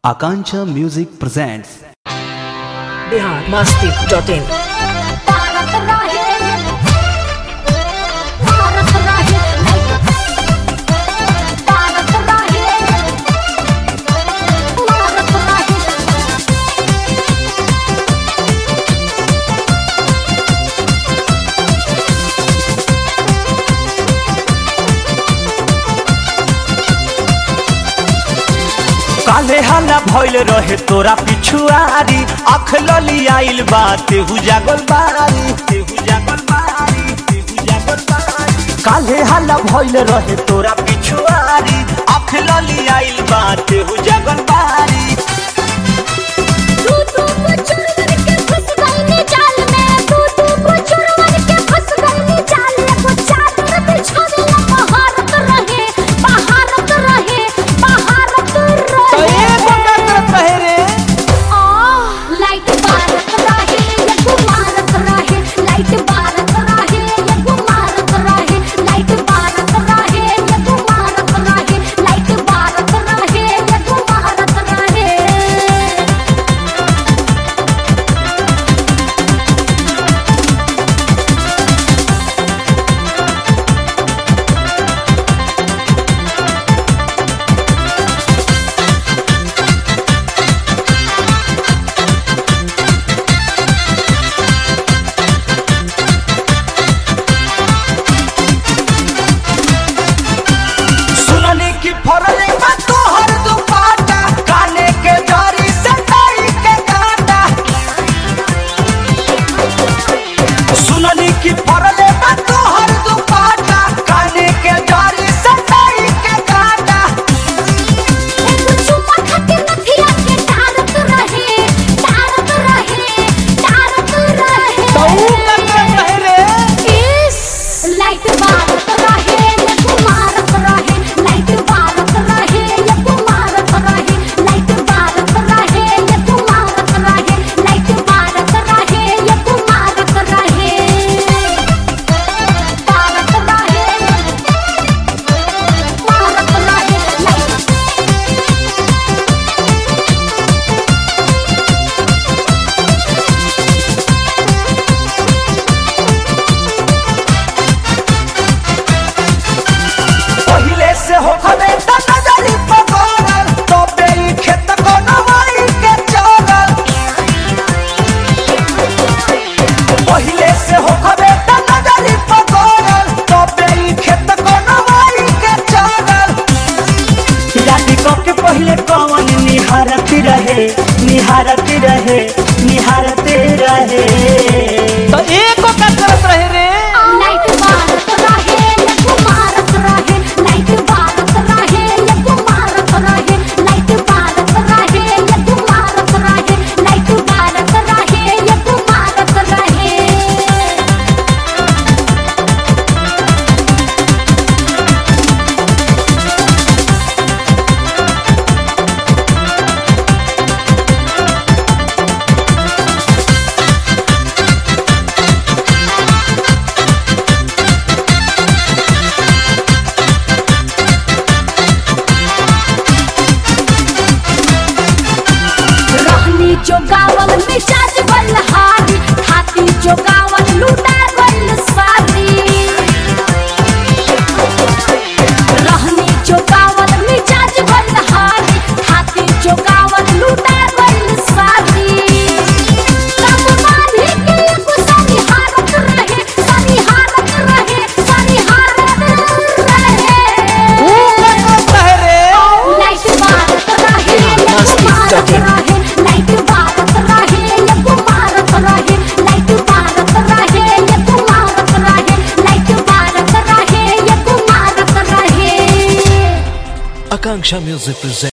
Akanksha Music presents Bihar Masti dot in Bharat रहे भारत रहे भारत रहे भारत रहे काले हाला भइल रहे तोरा पिछुआरी अख लली आइल बा तेहू जागल बारी तेहू जागल बारी तेहू जागल बारी काले हाला भइल रहे तोरा पिछुआरी अख लली आइल बा तेहू जागल बारी तू तू को चुरवर के फंस गई नी जाल में तू तू को चुरवर के फंस गई नी जाल में वो चादर बिछावे ला भारत रहे भारत रहे भारत रहे रहे रे आह लाइट भारत रहे ये गुमारत रहे लाइट भारत रहे ये गुमारत रहे लाइट भारत रहे ये गुमारत रहे लाइट भारत रहे ये गुमारत रहे सुननी की फरले बा तोहर दुपाटा काने के जरी से ताई के काटा सुननी की फरले बा तोहर दुपाटा काने के जरी से ताई के काटा एगो चुम्मा खातिर नथिया के डारत रहे डारत रहे डारत रहे इस लाइट भारत रहे ये गुमारत रहे लाइट भारत रहे ये गुमारत रहे लाइट भारत रहे ये गुमारत रहे लाइट भारत रहे ये गुमारत रहे भारत रहे भारत रहे लाइट पहिले से हो खबे त नजरी पकड़ल तो बेई खेत को नवाई के चलल पहिले से हो खबे त नजरी पकड़ल तो बेई खेत को नवाई के चलल राती को के पहिले कौन निहारत रहे निहारत रहे निहारत रहे तो एको का करत रहे रे लाइट भारत रहे ये गुमारत रहे लाइट भारत रहे ये गुमारत रहे लाइट भारत रहे ये गुमारत रहे लाइट भारत रहे ये गुमारत रहे रहनी जो गावल मिजाज बलहारी खाती जो गावल लूटा गइल सारी रहनी जो गावल मिजाज बलहारी खाती जो गावल लूटा गइल सारी कब मानी के एगो सारी हालत रहे सारी हालत रहे सारी हालत रहे लाइट भारत रहे ये गुमारत रहे लाइट भारत रहे ये गुमारत रहे लाइट भारत रहे ये गुमारत रहे लाइट भारत रहे ये गुमारत रहे आकांक्षा म्यूजिक प्रेजेंट